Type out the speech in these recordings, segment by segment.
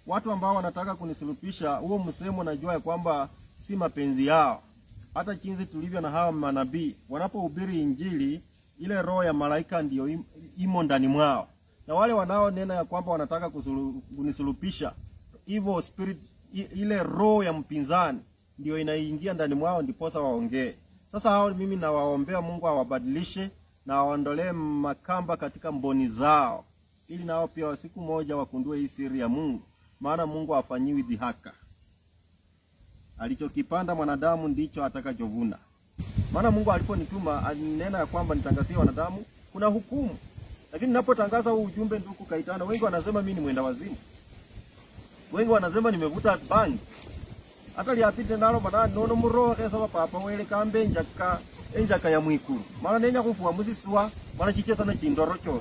watu ambao wanataka kunisulupisha, huo msemo najua ya kwamba si mapenzi yao. Hata jinsi tulivyo na hawa manabii wanapohubiri Injili, ile roho ya malaika ndiyo im- imo ndani mwao, na wale wanaonena ya kwamba wanataka kusulu- kunisulupisha, evil spirit, i- ile roho ya mpinzani ndio inaingia ndani mwao, ndiposa waongee. Sasa hao mimi nawaombea Mungu awabadilishe na awaondolee makamba katika mboni zao, ili nao pia siku moja wakundue hii siri ya Mungu, maana Mungu hafanyiwi dhihaka. Alichokipanda mwanadamu ndicho atakachovuna. Maana Mungu aliponituma alinena ya kwamba nitangazie wanadamu kuna hukumu, lakini ninapotangaza huu ujumbe, ndugu Kaitana, wengi wanasema mimi ni mwenda wazimu, wengi wanasema nimevuta bangi hata lyapite nalo manani nono murohe saba papa wele kambe enjaka enjaka ya mwikulu mala nenya kufua musiswa mala chichesa na chindoro chose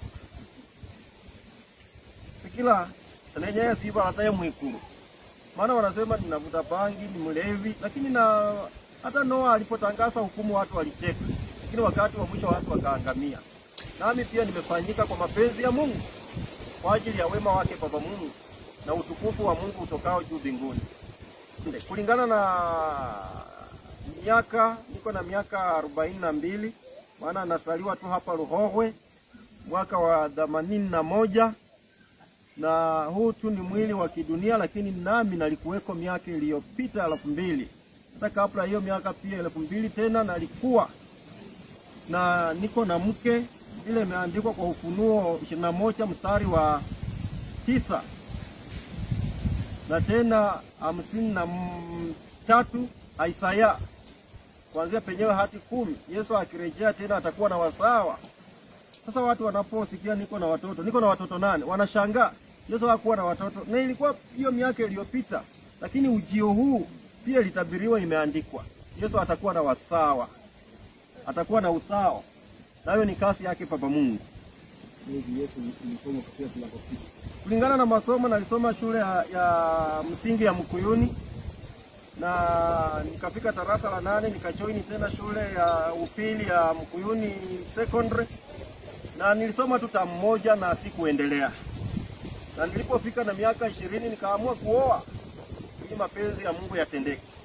sikila nenya ya siba hata ya mwikulu maana wanasema ninavuta bangi ni mlevi lakini na hata Noa alipotangaza hukumu watu walicheka lakini wakati wa mwisho watu wakaangamia nami pia nimefanyika kwa mapenzi ya Mungu kwa ajili ya wema wake Baba Mungu na utukufu wa Mungu utokao juu mbinguni Nde, kulingana na miaka niko na miaka arobaini na mbili maana nasaliwa tu hapa Ruhogwe mwaka wa themanini na moja na huu tu ni mwili wa kidunia, lakini nami nalikuweko miaka iliyopita elfu mbili hata kabla hiyo miaka pia elfu mbili tena nalikuwa na niko na mke vile imeandikwa kwa Ufunuo ishirini na moja mstari wa tisa na tena hamsini na m- tatu Isaya kuanzia penyewe hadi kumi. Yesu akirejea tena atakuwa na wasawa. Sasa watu wanaposikia niko na watoto, niko na watoto nane, wanashangaa Yesu hakuwa na watoto, na ilikuwa hiyo miaka iliyopita, lakini ujio huu pia litabiriwa, imeandikwa Yesu atakuwa na wasawa, atakuwa na usawa, nayo ni kasi yake Baba Mungu. Hivi Yesu nilisoma katika tunapofika. kulingana na masomo nalisoma shule ya, ya msingi ya Mkuyuni na nikafika darasa la nane nikajoini tena shule ya upili ya Mkuyuni secondary na nilisoma tu tamu moja na sikuendelea, na nilipofika na miaka ishirini nikaamua kuoa ili mapenzi ya Mungu yatendeke.